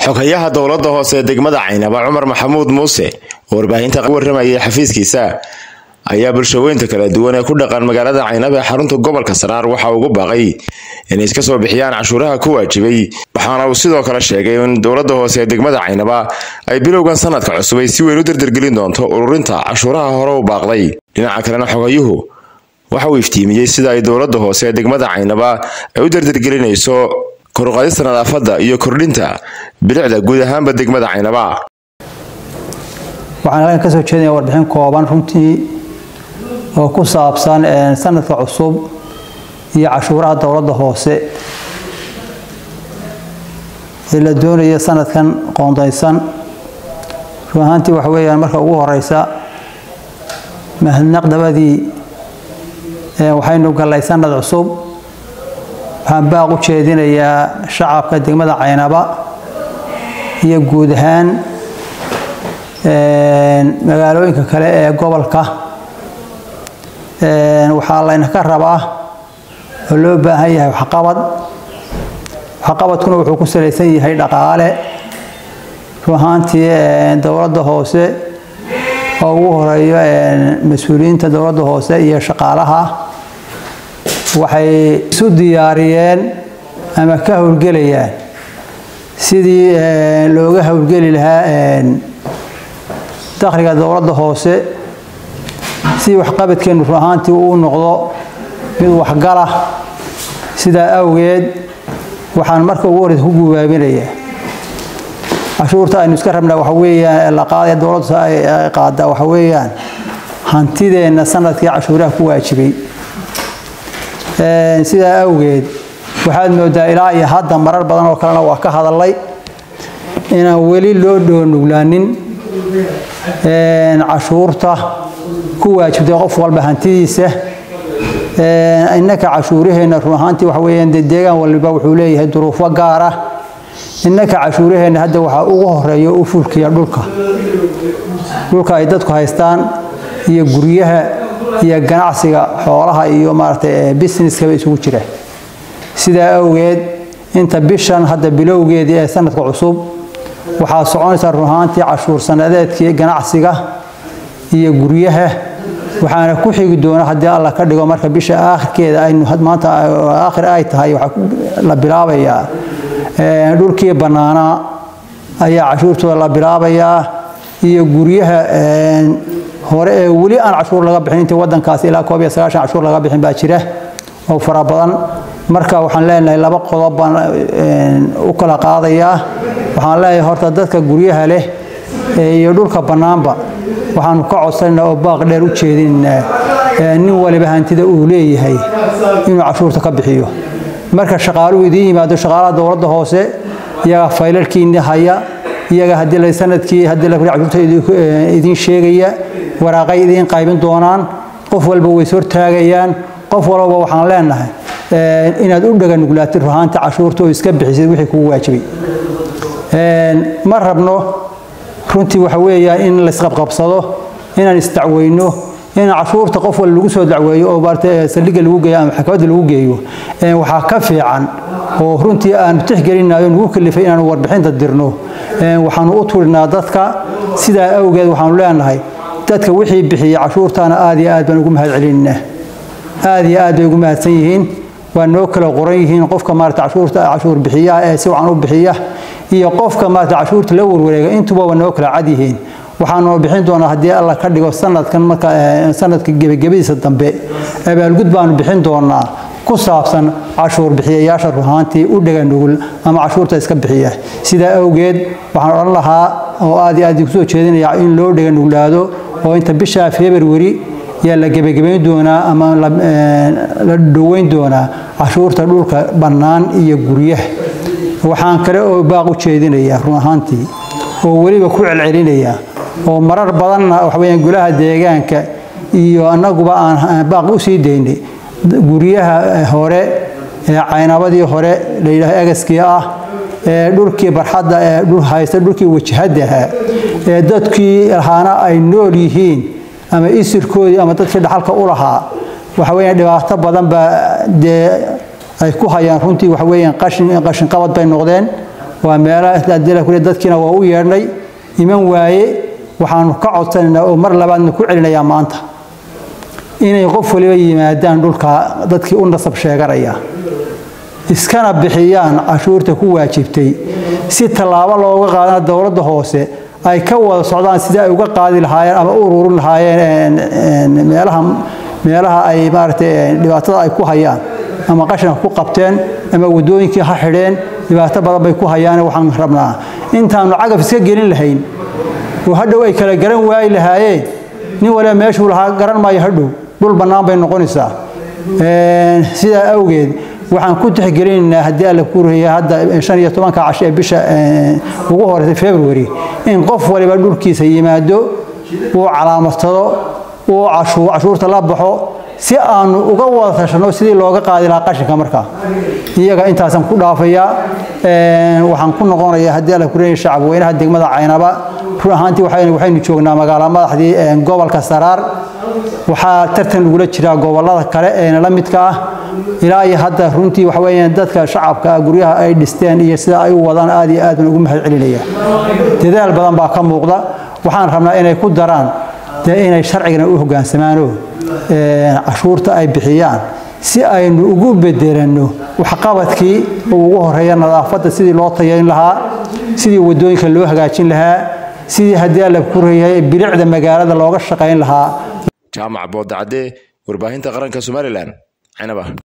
xoghayaha dowladda hoose ee degmada caynaba cumar maxamuud muuse oo warbaahinta warramayay xafiiskiisa ayaa bulshaweynta kala duwan ee ku dhaqan magaalada caynaba ee xarunta gobolka saraar waxa ugu baaqay inay iska soo bixiyaan cashuuraha ku waajibay waxaana uu sidoo kale sheegay in dowladda hoose ee degmada caynaba ay bilowgan sanadka cusub ay si weyn u dardargelin doonto ururinta cashuuraha hore u baaqday dhinaca kalena xogayuhu waxa uu iftiimiyey sida ay dowladda hoose ee degmada caynaba ay u dardargelinayso koruqaadista nadaafadda iyo kordhinta bilicda guud ahaanba degmada caynaba waxaan halkan ka soo jeedinaya warbixin kooban runtii oo ku saabsan sanadka cusub iyo cashuuraha dowladda hoose ee la doonaya sanadkan qoondaysan run ahaantii waxa weeyaan marka ugu horeysa mahadnaq dabadii waxaynu gallay sanad cusub waxaan baaq u jeedinayaa shacabka degmada caynaba iyo guud ahaan magaalooyinka kale ee gobolka waxaa laynaka rabaa oo loo baahan yahay waxqabad waxqabadkuna wuxuu ku salaysan yahay dhaqaale run ahaantii dowladda hoose oo ugu horeeyo mas-uuliyiinta dowladda hoose iyo shaqaalaha waxay isu diyaariyeen ama ka howlgelayaan sidii looga howlgeli lahaa dakhliga dowladda hoose si waxqabadkeennu run ahaantii uu noqdo mid waxgala sidaa awgeed waxaan marka ugu horeysa ku gubaabinayaa cashuurta aynu iska rabnaa waxa weeyaan la qaadaya dowladda ay qaadaa waxa weeyaan hantideenna sanadkii cashuuraha ku waajibay sidaa awgeed waxaad moodaa ilaa iyo hadda marar badan oo kalena waa ka hadalay inaan weli loo dhoonuglaanin cashuurta ku waajibtay qof walba hantidiisa innaka cashuuraheenna run ahaantii waxa weeyaan dee deegaan waliba wuxuu leeyahay duruufo gaar ah innaka cashuuraheenna hadda waxaa ugu horeeya u fulkiya dhulka dhulka ay dadku haystaan iyo guryaha iyo ganacsiga xoolaha iyo maaragtay businesskaba isugu jira sidaa awgeed inta bishan hadda bilowgeedii ee sanadka cusub waxaa soconaysaa run ahaantii cashuur sanadeedkii ganacsiga iyo guryaha waxaana ku xigi doona haddii alla ka dhigo marka bisha aakhirkeeda aynu maanta aakhir ay tahay waxaa la bilaabayaa dhulkii bannaanaa ayaa cashuurtooda la bilaabayaa iyo guryaha hore ee weli aan cashuur laga bixin intii waddankaasi ilaa koob iyo sagaashan cashuur laga bixin baa jira oo fara badan marka waxaan leenahay laba qodob baan u kala qaadayaa waxaan leeyahay horta dadka guryaha leh iyo dhulka bannaanba waxaanu ka codsanaynaa oo baaq dheer u jeedinaynaa nin waliba hantida uu leeyahay inuu cashuurta ka bixiyo marka shaqaaluhu idiin yimaado shaqaalaha dowladda hoose iyaga faylalkiinni haya iyaga haddii la sanadkii haddii la cashuurta idiin sheegaya waraaqay idiin qaybin doonaan qof walba way ishortaagayaan qof walba waxaan leenahay inaad u dhaga nuglaatid ruhaanta cashuurta oo iska bixisid wixii kugu waajibay ma rabno runtii waxa weeyaan in laisqabqabsado inaan isdacweyno in cashuurta qof wal lagu soo dacweeyo oo maarata saldhigga lagu geeyo ama maxkamadda lagu geeyo waxaa ka fiican oo runtii aanu tixgelinayo nagu kalifay inaanu warbixinta dirno waxaanu u turinaa dadka sidaa awgeed waxaanu leenahay dadka wixii bixiya cashuurtaana aad iyo aad baan ugu mahad celinaa aad iyo aad bay ugu mahadsan yihiin waa noo kala qoran yihiin qofka maarata cashuurta cashuur bixiyaha ee si wacan u bixiya iyo qofka maarata cashuurta la warwareega intuba waa noo kala cad yihiin waxaanu bixin doonaa haddii alla ka dhigo sanadkan marka sanadka gebagabadiisa dambe abaalgud baanu bixin doonaa ku saabsan cashuur bixiyayaasha ruhaantii u dhaga nugul ama cashuurta iska bixiya sidaa awgeed waxaan odhan lahaa oo aad iyo aad kusoo jeedinaya in loo dhaga nuglaado oo inta bisha february yaa la gebagabayn doonaa ama la dhoweyn doonaa cashuurta dhulka bannaan iyo guryaha waxaan kale oo baaq u jeedinayaa run ahaantii oo weliba ku celcelinaya oo marar badanna waxaweyaan golaha deegaanka iyo annaguba aan baaq u sii daynay guryaha hore ee caynabadii hore la yidhaaho agaskii ah ee dhulkii barxadda ee dhul haysta dhulkii wajahadaha ee dadkii lahaana ay nool yihiin ama isirkoodii ama dadkii dhaxalka u lahaa waxa weeyaan dhibaato badan baa dee ay ku hayaan runtii waxa weeyaan qashin qashin qabad bay noqdeen waa meelaha dadkiina waa u yeedhnay iman waaye waxaanu ka codsanaynaa oo mar labaadna ku celinayaa maanta inay qof waliba yimaadaan dhulka dadkii u nasab sheeganaya iskana bixiyaan cashuurta ku waajibtay si tallaabo looga qaadana dowladda hoose ay ka wada socdaan sidii ay uga qaadi lahaayeen ama u ururin lahaayeen meelaha meelaha ay maaragtay dhibaatada ay ku hayaan ama qashanka ku qabteen ama waddooyinkii ha xidheen dhibaato badan bay ku hayaan waxaan rabnaa intaanu cagaf iska gelin lahayn oo hadhow ay kala garan waayi lahaayeen nin waliba meeshuu lahaa garan maayo hadhow dhul bannaan bay noqonaysaa sidaa awgeed waxaan ku tixgelinaynaa haddii alla ku ruhiya hadda shan iyo tobanka casho ee bisha ugu horeysay february in qof waliba dhulkiisa yimaado uu calaamadsado uu cashuurta la baxo si aanu uga wada tashanno sidii looga qaadi lahaa qashinka markaa iyaga intaasaan ku dhaafayaa waxaan ku noqonayaa haddii alla ku ruhiya shacabweynaha degmada caynaba run ahaantii waxaynu joognaa magaala madaxdii gobolka saraar waxaa tartan lagula jiraa gobolada kale ee la midka ah ilaa iyo hadda runtii waxa weeyaan dadka shacabka guryaha ay dhisteen iyo sida ay u wadaan aad iyo aad baan ugu mahad celinaya dadaal badan baa ka muuqda waxaan rabnaa inay ku daraan dee inay sharcigana u hogaansamaano cashuurta ay bixiyaan si aynu ugu bedelanno waxqabadkii oo ugu horeeya nadaafadda sidii loo tayayn lahaa sidii waddooyinka loo hagaajin lahaa sidii haddii alla ku reeyay bilicda magaalada looga shaqayn lahaa jaamac boodacadde warbaahinta qaranka somalilan cinaba